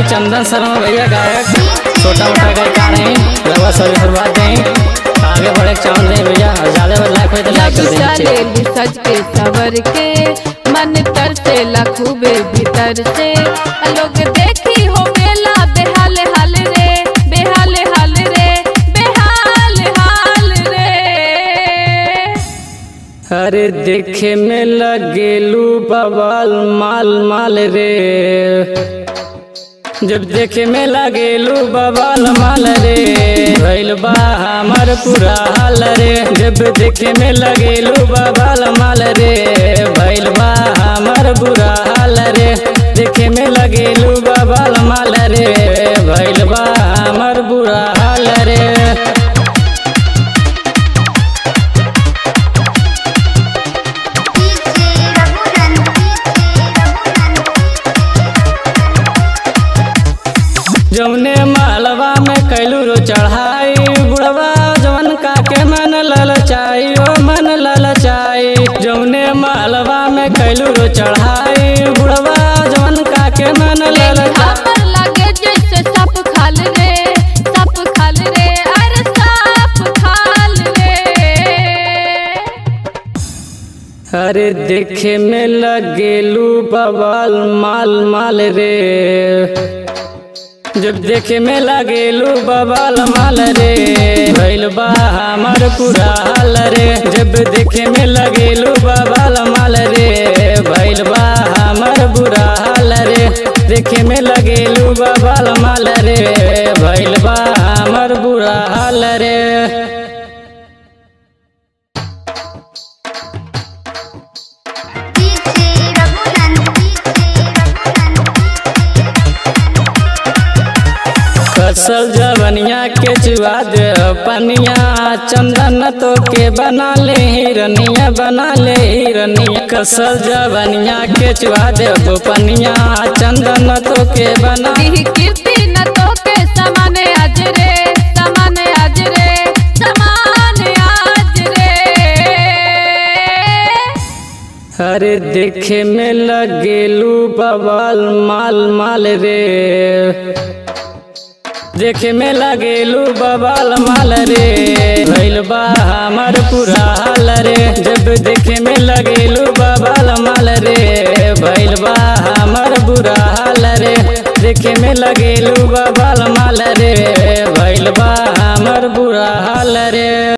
चंदन शर्मा भैया गायक छोटा मोटा गायकार हैं रवा सभी शुरुआत दें आगे बढ़े के चावल दें भैया और ज्यादा लाइक हो तो लाइक जब कर दें चलेली सज के सवर के मन तरसेला खूबे भीतर से लोग देखी हो बेला बेहाल हाल रे बेहाल हाल रे बेहाल हाल रे अरे देखे में लगेलू बवाल माल माल रे जब देखे में लगेलू बवाल माल रे भइल बा हमर पूरा हाल रे जब देखे में लगेलू बवाल माल रे भइल बा हमर बुरा हाल रे देखे में लगेलू बवाल माल रे भइल बा हमर बुरा हाल रे जौने मालवा में कैलू रो चढ़ाई बुढ़वा जवन का के मन ललचाई ओ मन ललचाई जौने मालवा में कैलू रो चढ़ाई बुढ़वा जवन का के मन ललचाई पर लगे जैसे सप खाल रे सप खाल रे अरे सप खाल रे अरे देखे में लगेलू बवाल माल माल रे जब देखे में लगेलू बवाल माल रे भइल बा हमर पूरा हाल रे जब देखे में लगेलू बवाल माल रे भइल बा हमर बुरा हाल रे देखे में लगेलू बवाल माल रे भइल बा हमर बुरा हाल रे फसल जवनिया के चुआ दे पनिया चंदन तो के बना ले हिरनिया बना ले हिरनिया कसल जवनिया के चुआ दे पनिया चंदन तो के बना दी कीर्ति न तो के समान आज रे समान आज रे समान आज रे अरे देखे में लगेलू बवाल माल माल रे देखे में लगेलू बवाल माल रे भइल बा हमर पूरा हाल रे जब देखे में लगेलू बवाल माल रे भइल बा हमर बुरा हाल रे देखे में लगेलू बवाल माल रे भइल बा हमर बुरा हाल रे